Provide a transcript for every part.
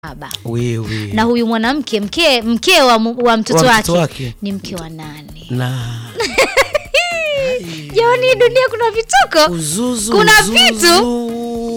saba wewe na huyu mwanamke mke mke wa, mu- wa mtoto Wa wake, mtoto wake. ni mke wa nane na jamani hii dunia kuna vituko uzuzu Kuna uzuzu. vitu.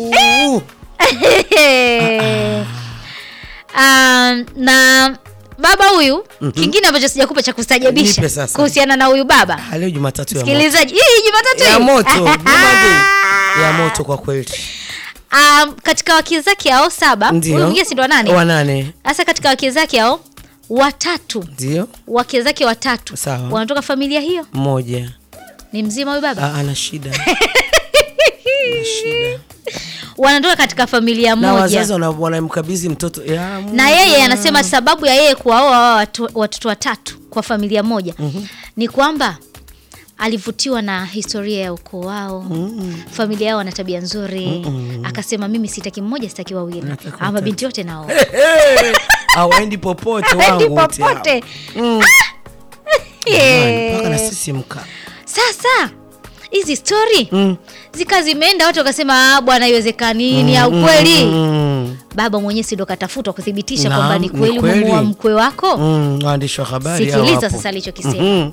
um, na baba huyu kingine ambacho sijakupa cha Nipe kustajabisha sasa. kuhusiana na huyu baba Ah, leo Jumatatu ya moto. sikilizaji hii jumatatu ya hii. moto Jumapili. ya moto kwa kweli um, katika wake zake hao saba huyu ndio mwingine si ndo nane wanane sasa katika wake zake hao watatu ndio wake zake watatu Sawa. wanatoka familia hiyo mmoja ni mzima huyu baba Ah, ana shida ana shida wanatoka katika familia na wazazi moja wana- wanamkabidhi mtoto ya na yeye anasema sababu ya yeye kuwaoa hawa watu- watoto watatu kwa familia moja ni kwamba alivutiwa na historia ya ukoo wao familia yao wana tabia nzuri akasema mimi sitaki mmoja sitaki wawili Nataka ama watatu. binti wote nao awaendi popote Haendi wangu wote hao. popote Mm. Yeah. Jamani, mpaka na sisi mka sasa hizi stori Mm. zika zimeenda watu wakasema "Ah, bwana iwezekani ni ya ukweli Mm. baba mwenyewe si ndo katafutwa kuthibitisha Naam, kwamba ni ni kweli kweli. umemuoa mkwe wako Mm, waandishi wa habari hao sikiliza hapo. sasa alichokisema Mhm.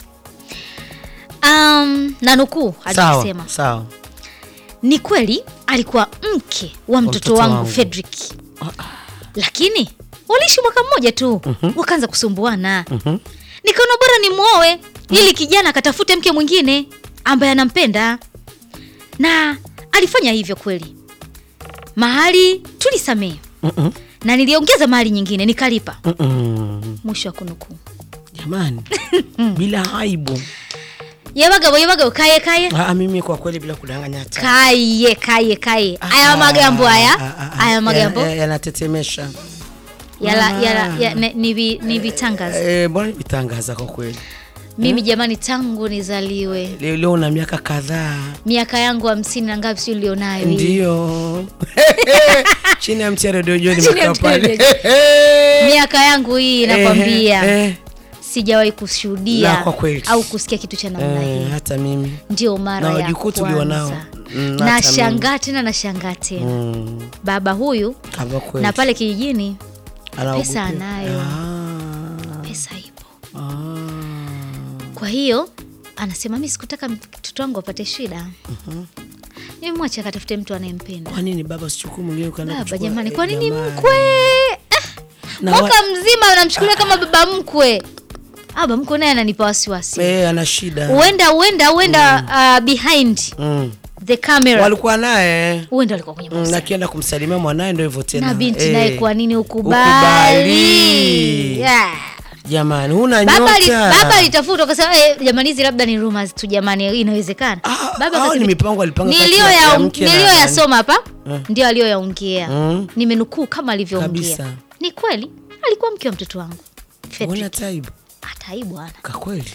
um, na nukuu sawa alichosema sawa ni kweli alikuwa mke wa mtoto, mtoto wangu, wangu. Fredrick lakini waliishi mwaka mmoja tu wakaanza kusumbuana nikaona bora ni mwoe ili kijana akatafute mke mwingine ambaye anampenda na alifanya hivyo kweli mahali tulisamehe Mm-mm. na niliongeza mahali nyingine nikalipa Mm-mm. mwisho wa kunukuu jamani bila aibu yebagabo yebagabo kaye kaye ah, mimi kwa kweli bila kudanganya hata kaye kaye kaye aya Ah, magambo ah, haya ah, ah, aya magambo ya- ya- yanatetemesha yala, Ah. yala, ya, ne- ni vi- ni vitangaza Eh, bwana vitangaza kwa kweli mimi jamani tangu nizaliwe leo leo una miaka kadhaa miaka yangu hamsini na ngapi si ulionayo hii? ndio chini ya mti ya redio joni Chini ya mekaa mti ya pale redio miaka yangu hii nakwambia Eh, eh, sijawahi kushuhudia La, kwa kweli. au kusikia kitu cha namna eh, hii hata mimi ndio mara na ya wajukuu tulio nao. kwanza Mm, hata nashangaa tena nashangaa tena Mm, baba huyu kama kweli. na pale kijijini Anaogopea. pesa anayo. Ah, pesa ipo ah. kwa hiyo anasema mi sikutaka mtoto wangu apate shida mimi mwache akatafute mtu anayempenda kwa nini baba sichukuu mwingine ukaenda baba kuchukua? jamani Eh, kwa nini jamani. mkwe Ah, Na mwaka mzima anamchukulia kama baba mkwe Ah, baba mkwe naye ananipa wasiwasi Eh, ana shida huenda huenda huenda uh, behind Mm. the camera walikuwa naye huenda alikuwa kwenye Mm, mahusiano. nakienda kumsalimia mwanaye ndo hivyo tena na binti Eh, naye kwa nini ukubali, ukubali. Yeah. jamani huna baba ali- nyota baba alitafuta akasema eh, jamani hizi labda ni rumors tu jamani inawezekana Ah, baba hao ni akasema- mipango alipanga kati ya- niliyoya- ya mke na niliyoyasoma hapa Eh. ndio aliyoyaongea Mm. nimenukuu kama alivyoongea Kabisa. ni kweli alikuwa mke wa mtoto wangu Fredrick. una taibu hata hii bwana kakweli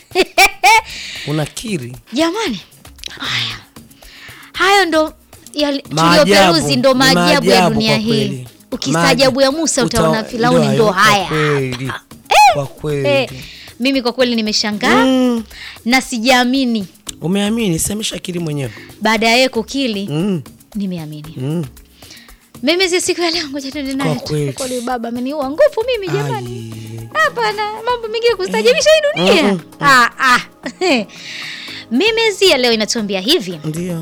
unakiri jamani haya hayo ndo yali- Maajabu. tulioperuzi ndo Ni maajabu ya maajabu dunia kwa hii kweli. ukistaajabu ya musa Uta- utaona firauni ndio ndo hayo, haya kwa kweli. kwa kweli eh, mimi kwa kweli nimeshangaa Mm. na sijaamini umeamini sameshakiri mwenyewe baada ya yeye kukili mm. nimeamini Mm. mimi si siku ya leo ngoja tuende naye Kwa tu. kweli. kweli baba ameniua nguvu mimi jamani Ai. hapana mambo mengine kustajabisha hii dunia Mm, mm, ah, ah. mimi zia leo inatuambia hivi ndio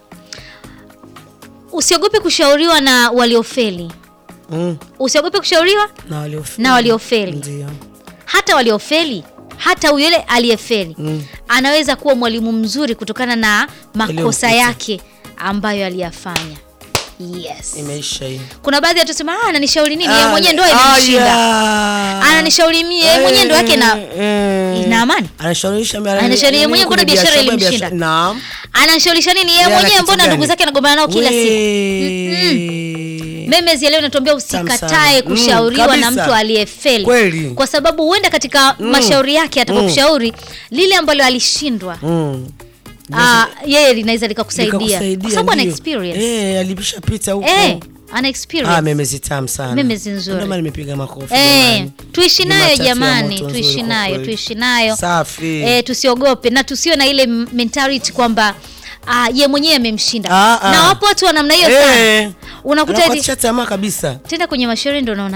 usiogope kushauriwa na waliofeli mm. usiogope kushauriwa na waliofeli na waliofeli ndio hata waliofeli hata yule aliyefeli Mm. anaweza kuwa mwalimu mzuri kutokana na makosa Yaliyomkuta. yake ambayo aliyafanya yes imeisha hii kuna baadhi ya watu sema "Ah, ananishauri nini yeye mwenyewe ndo imemshinda Aya. ananishauri mie yeye mwenyewe ndo yake na Eh, ina amani anashaurisha Anashauri yeye mwenyewe, mbona biashara ilimshinda? naam ananishauriisha nini yeye Yeye ana mwenyewe kitu mbona ndugu gani? zake anagombana nao kila siku We. memezi ya leo natuambia Tamu sana. usikatae Mm, kushauriwa na kabisa. mtu aliyefeli Kweli. kwa sababu huenda katika mashauri yake atakokushauri lile ambalo alishindwa Mm. ah, yeye linaweza likakusaidia Likakusaidia, kwa sababu ana ndio. experience Eh, alipishapita huko eh, ana Ah, experience memezi tamu sana Memezi nzuri. Ndio maana nimepiga makofi eh, jamani. tuishi nayo Jumatatu ya jamani moto nzuri tuishi kwa nayo kweli. tuishi nayo safi eh, tusiogope na tusiwe na ile m- mentality kwamba ah, ye mwenyewe amemshinda Ah, ah. na wapo watu wa namna hiyo Eh. sana Unakuta eti- Anakukatisha tamaa kabisa tenda kwenye mashauri ndo unaona